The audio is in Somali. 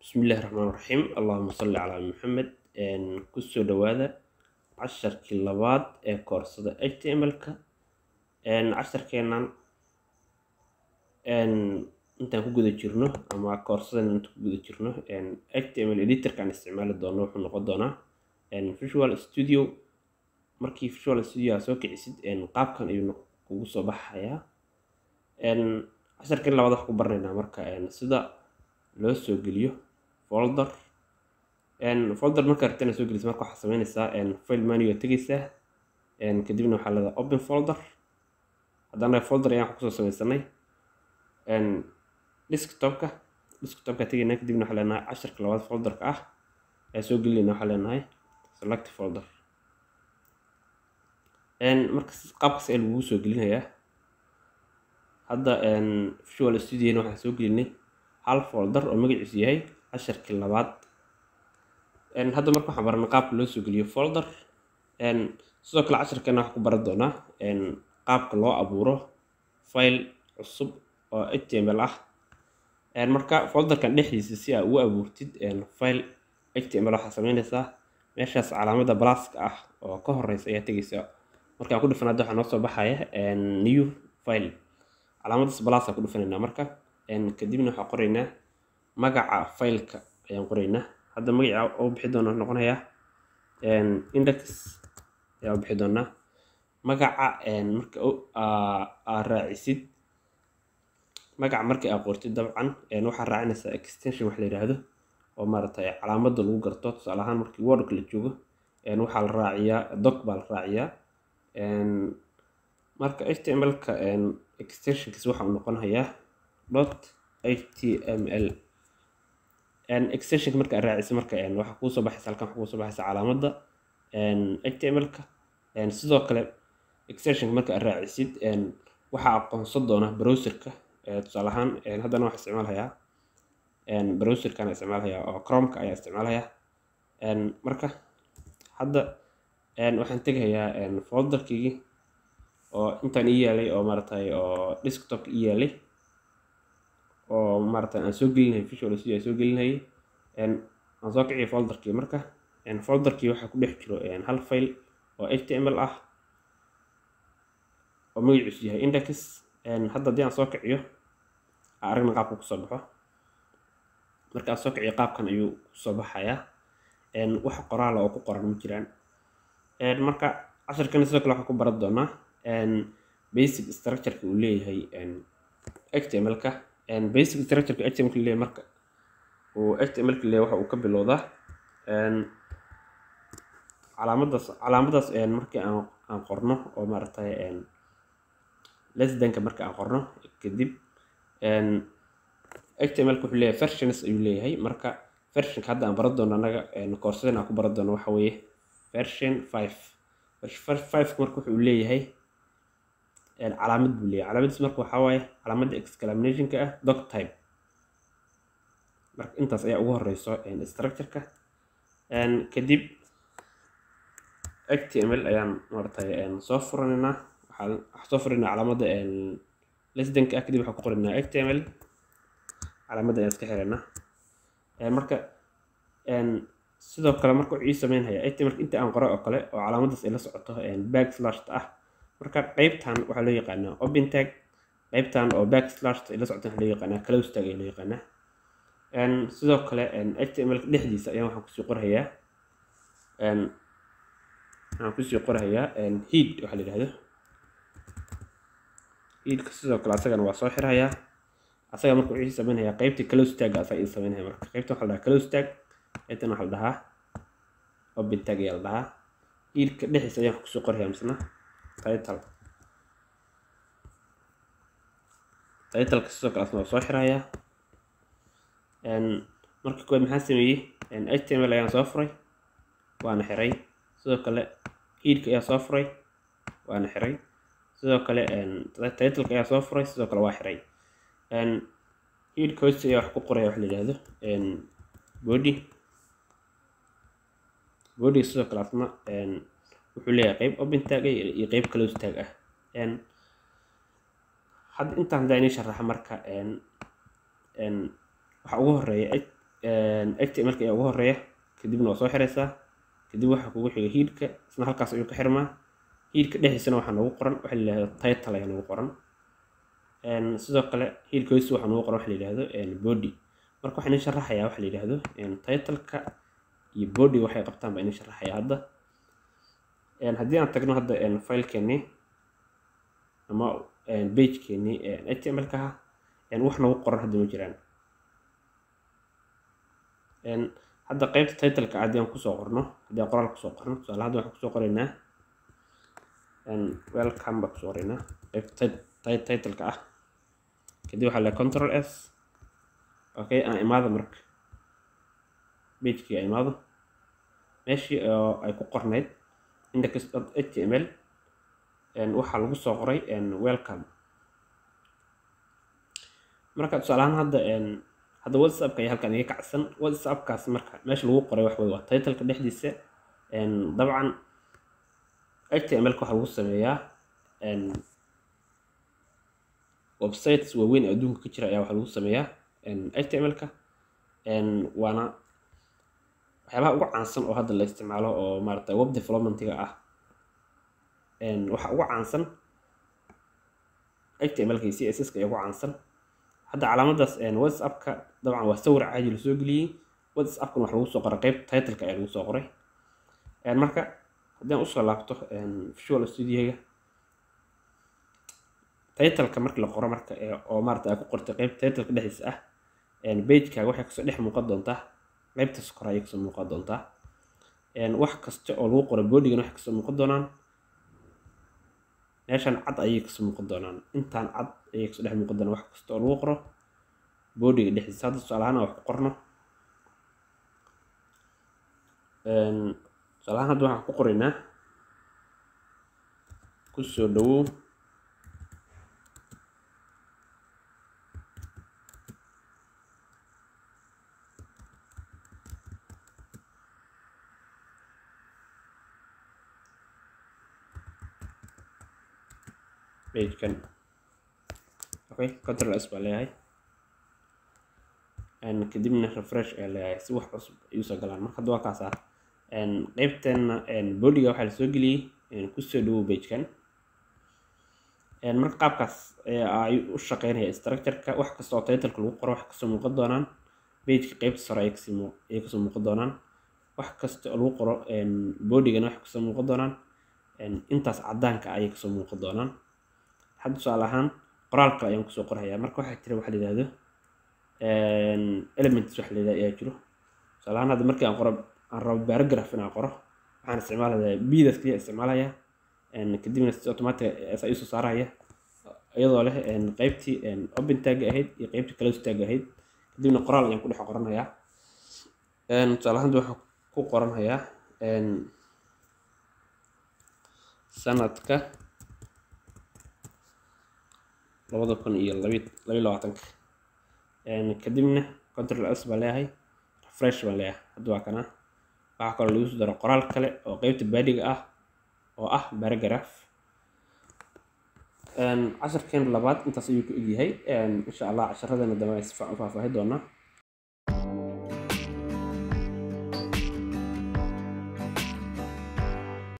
bismillahi raxmaan raxiim allahuma salli calaa maxamed kusoo dhawaada casharkii labaad ee koorsada html-ka casharkeenan intaan ku guda jirno ama koorsadan intaan ku guda jirno html editorkaan isticmaali doono wuxuu noqon doonaa visual studio markii visual studio aa soo kicisid qaabkan ayuu kugu soo baxayaa casharkii labaad wax ku baranaynaa marka sida loo soo geliyo folder folder markaa rabtana soo gelisa marka waxaa sameynaysaa file menu aa tegeysaa kadibna waxaa leedahay open folder haddana folder ayaan wax kusoo sameysanay desktopka desktopka tegaynaa kadibna waxaa leenahay casharka labaad folderka ah ayaa soo gelinayna waxaa leenahay select folder marka qaabkaas ayaa lagugu soo gelinayaa hadda visual studiona waxaan soo gelinay hal folder oo magaciisu yahay casharkii labaad hadda marka waxaan baranay qaabka loo soo geliyo folder sidoo kale casharkeena waxaan ku baran doonaa qaabka loo abuuro file cusub oo html ah marka folderkan dhexdiisa si aa ugu abuurtid file html waxaa sameynaysaa meeshaas calaamada blaska ah oo ka horeysa ayaa tegeysaa markaan ku dhufan hadda waxaa noo soo baxaya new file calaamadaas blaska ku dhufanaynaa marka kadibna waxaan qoraynaa magaca fileka ayaan qoraynaa hadda magaca oo bixi doona noqonayaa index ayaa bixi doonaa magaca marka aa raacisid magaca marka aa qortid dabcan waxaa raacinaysaa extension wax la yidhaahdo oo maaragtay calaamada lagu garto tusaale ahaan markii wordka la joogo waxaa la raaciyaa doc baa la raaciyaa marka html-ka extensionkiis waxa uu noqonayaa dot html extensionka marka raacisa marka waxaa kuu soo baxaysa halkan waxaa kuu soo baxaysa calaamada html-ka sidoo kale extensionka marka aad raacisid waxaa aqoonsan doona browserka tusaale ahaan haddana waxaa isticmaalayaa browserkan isticmaalayaa oo chromeka ayaa isticmaalayaa marka hadda waxaan tegayaa folderkigi oo intaan ii yaalay oo maaratay oo desktopka ii yaalay oo maarata aan soo gelinayay visual studio aan soo gelinayay aan soo kiciyo folderkii marka folderkii waxaa ku dhex jiro hal file oo html ah oo magaciisu yahay index hadda haddii aan soo kiciyo aan aragna qaabka kusoo baxo marka aan soo kiciyo qaabkan ayuu kusoo baxayaa wax qoraala oo ku qoran ma jiraan marka casharkana sidoo kale waxaan ku baran doonaa basic structureka uu leeyahay html-ka basic structureka html-ka leeyahay marka uu html-ka leeyahay waxa uu ka bilowdaa calaamadaas calaamadaas markii aan aan qorno oo maaragtay lesdanka marka aan qorno kadib html-ka wuxuu leeyahay versions ayuu leeyahay marka versionka hadda aan baran doono annaga koorsadan aan ku baran doono waxa weeye version five version five marka wuxuu leeyahay calaamad buu leeyahay calaamadiis marka waxaa waaye calaamadda exclamationka ah doc type marka intaas ayaa ugu horeyso structureka kadib html ayaan maaragtay soo furanaynaa waxaan soo furanaynaa calaamadda lesdanka ah kadib waxaan ku qoraynaa html calaamadda ayaan iska xiraynaa marka sidoo kale marka wuxuu ii sameynhayaa html inta aan qoray oo kale oo calaamadaas ay la socoto backslashta ah marka qeybtan waxaa loo yaqaanaa open tag qeybtan oo backslashta ay la socoto waxaa loo yaqaanaa close tag ayaa loo yaqaanaa sidoo kale html dhexdiisa ayaan waxaan kusii qorhayaa waxaan kusii qorhayaa head waxaa la yidhahdo headka sidoo kale asagana waa soo xirhayaa asaga marka wuxuu ii sameynhayaa qeybtii close tag asaga ii sameynhaya marka qeybtan waxaa la dhahaa close tag qeybtan waxaa la dhahaa open tag ayaa la dhahaa headka dhexdiisa ayaan wax kusii qorhayaa misna title titleka sidoo kale asna waa soo xirayaa marka koowaad maxaan sameeyey html ayaan soo furay waana xiray sidoo kale headka ayaa soo furay waana xiray sidoo kale titleka ayaa soo furay sidoo kale waa xiray headka hoostiisa ayaa wax ku qoraya wax la yidhaahdo body body sidoo kale asna wuxuu leeyahay qeyb open tag iyo qeyb close tag ah hadda intaan hadaa inii sharaxa marka waxa ugu horeeya htmlka ayaa ugu horeeya kadibna waa soo xiraysaa kadib waxaa kugu xiga hiidka isna halkaas ayuu ka xirmaa hiidka dhexdiisana waxaa noogu qoran waxa la yidhahdo title ayaa noogu qoran sidoo kale hiidka hoostiisa waxaa noogu qoran waxa la yidhahdo body marka waxaa inii sharaxayaa waxa la yidhahdo titleka iyo body waxay qabtaan baa inii sharaxaya hadda haddii aan tagno hadda filekeenii ama pagekeenii htmlka ah wax noogu qoran hadda ma jiraan hadda qeybta titleka haddii aan kusoo qorno haddii aan qoraal kusoo qorno tusaale hadda waxaan kusoo qoraynaa welcome baa kusoo qoraynaa qeybta titleka ah kadib waxaa leeyahay control s okay aan imaado marka pagekii aan imaado meeshii oo ay ku qornayd index html waxaa lagu soo qoray welcome marka tusaale ahaan hadda hadda whatsappka ayaa halkan iga kacsan whatsappkaas marka meesha lagu qoray wax wey waa titleka dhexdiisa dabcan htmlka waxaa lagu sameeyaa websites waaweyn adduunka ka jira ayaa waxaa lagu sameeyaa htmlka waana waxyaabaha ugu caansan oo hadda la isticmaalo oo maarata web developmentiga ah waxa ugu caansan htmlka iyo css-ka ayaa ugu caansan hadda calaamadaas whatsappka dabcan waa sawir caadi la soo geliyey whatsappkana wax lagu soo qoray qeyb titleka ayaa lagu soo qoray marka haddii aan usoo laabto visual studioga titleka markii la qoro marka oo maarata ay ku qortay qeyb titleka dhexdiisa ah pagekaaga waxay kasoo dhex muuqan doontaa qeybtaas kore ayay kasoo muuqan doontaa wax kasta oo lagu qoray bodigana waxay kasoo muuqan doonaan meeshan cad ayay kasoo muuqan doonaan intaan cad ayay kasoo dhex muuqan doonaan wax kasta oo lagu qoro boodiga dhexdiisa hadda tusaale ahaan wax ku qorno tusaale ahaan hadda waxaan ku qoraynaa kusoo dhawow pagekan okay control s baa leeyahay kadibna refresh ayaa leeyahay si wax cusub ay usoo galaan marka hadda waa kaasa qeybteena bodiga waxaa lasoo geliyey kusoo dhawow pagekan marka qaabkaas ay u shaqeynaya structureka wax kasta oo titleka lagu qoro wax kasoo muuqan doonaan pageka qeybta sare ayay kasoo muuqan doonaan wax kasta oo lagu qoro bodigana wax kasoo muuqan doonaan intaas cadaanka ayay kasoo muuqan doonaan hadda tusaale ahaan qoraal kale ayaan kusoo qorhayaa marka waxaa jira waxa la yidhahdo elements waxa la yidhahdo ayaa jiro tusaale ahaan hadda markii aan qoro aan rabo paragraph inaan qoro waxaan isticmaalayaa bdaas kaliya isticmaalaya kadibna si automatic sa isoo saaraya iyadoo leh qeybtii open tag ahayd iyo qeybtii close tag ahayd kadibna qoraal ayaan ku dhex qoranayaa tusaale ahaan waxaan ku qoranhayaa sanadka labada kun iyo labi labiyo labaatanka kadibna control s baan leeyahay refresh baan leeyahay hadda waa kana waxaa kaloo lagu soo daro qoraal kale oo qeybta baadiga ah oo ah paragraph casharkeen labaad intaas ayuu ku egyahay insha allah casharadana dambe si fiican u faahfaahi doonaa